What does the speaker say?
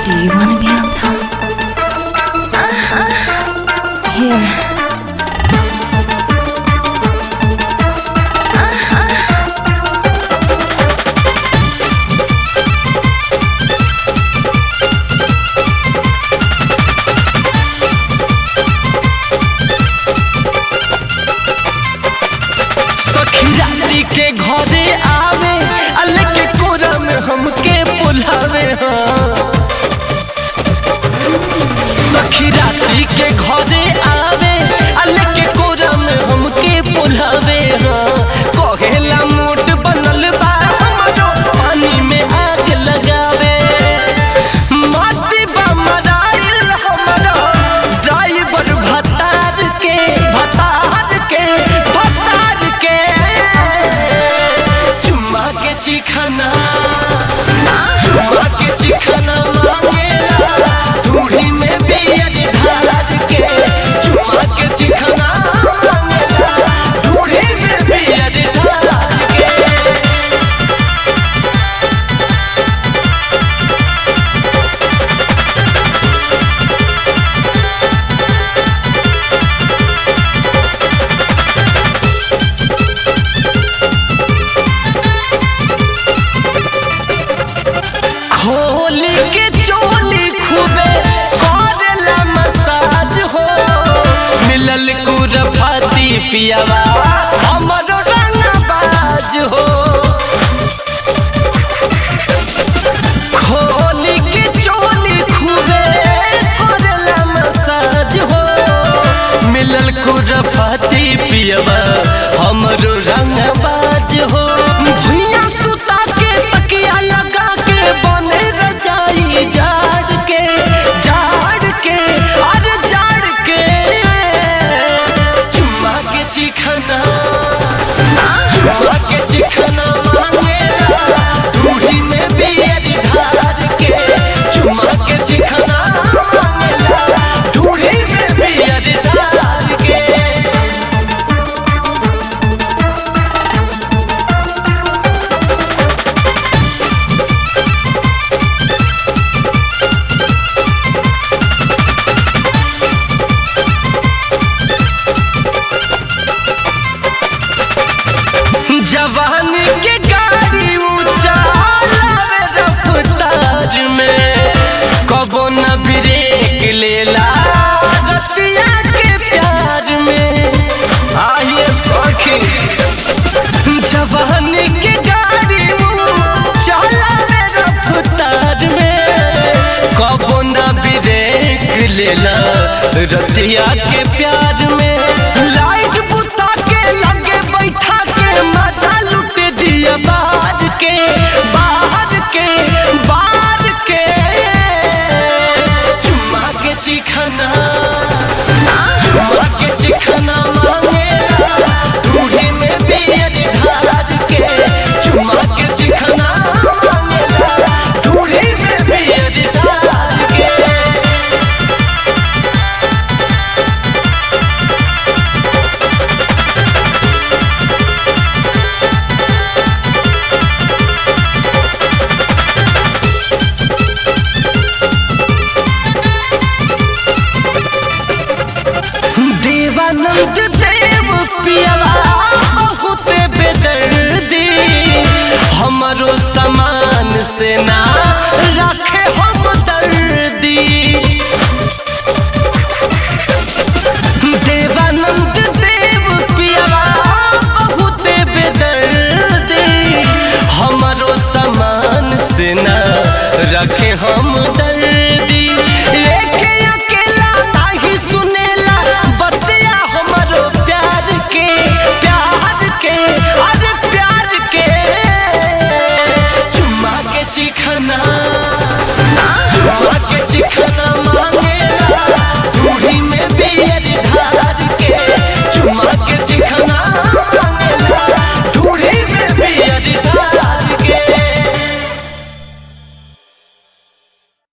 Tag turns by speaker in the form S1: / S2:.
S1: Do you want to be on top? Here.
S2: सखी राती के घरे आवे अल के कोरा में हमके बुलावे हाँ सखी राती के घरे आवे अल के कोरा में हमके बुलावे हाँ कहेला मूड बनल बा हमरो पानी में आग लगावे माटी बा मराइल हमरो ड्राइवर भतार के भतार के भतार के चुम्मा के चिखना चुम्मा के चिखना मांगेला दूढ़ी में बियर ढार के चुम्मा के चिखना मांगेला दूढ़ी में बियर ढार के खोली के चोली खूबे करेला मसाज हो मिलल कुरफाती पियावा हमरो रंगबाज हो खोली के चोली खूबे करेला मसाज हो मिलल कुरफाती पियावा हमरो रंगबाज हो भुइया सुता के तकिया लगा के बने रजाई जाड़ के जाड़ के अरे जाड़ के चुम्मा के चिखना चुम्मा के चिखना मांगेला दूढ़ी में बियर ढार के चुम्मा के चिखना मांगेला दूढ़ी में बियर ढार के जवानी के गाड़ी ऊंचा लावे रफ्तार में कबो न ब्रेक लेला रतिया के प्यार में आइए सखी जवानी के गाड़ी ऊंचा लावे रफ्तार में कबो न ब्रेक लेला रतिया के प्यार में लाइट बुता के लगे बैठा के मजा लुट दिया बाहर के बाहर के बाहर के चुम्मा के चिखना चुम्मा के चिखना मांगेला दूढ़ी में बियर ढार के चुम्मा के चिखना मांगेला दूढ़ी में बियर ढार के देवानंद देव पियवा बहुत बेदर्दी हमरो समान से ना रखे हम दर्दी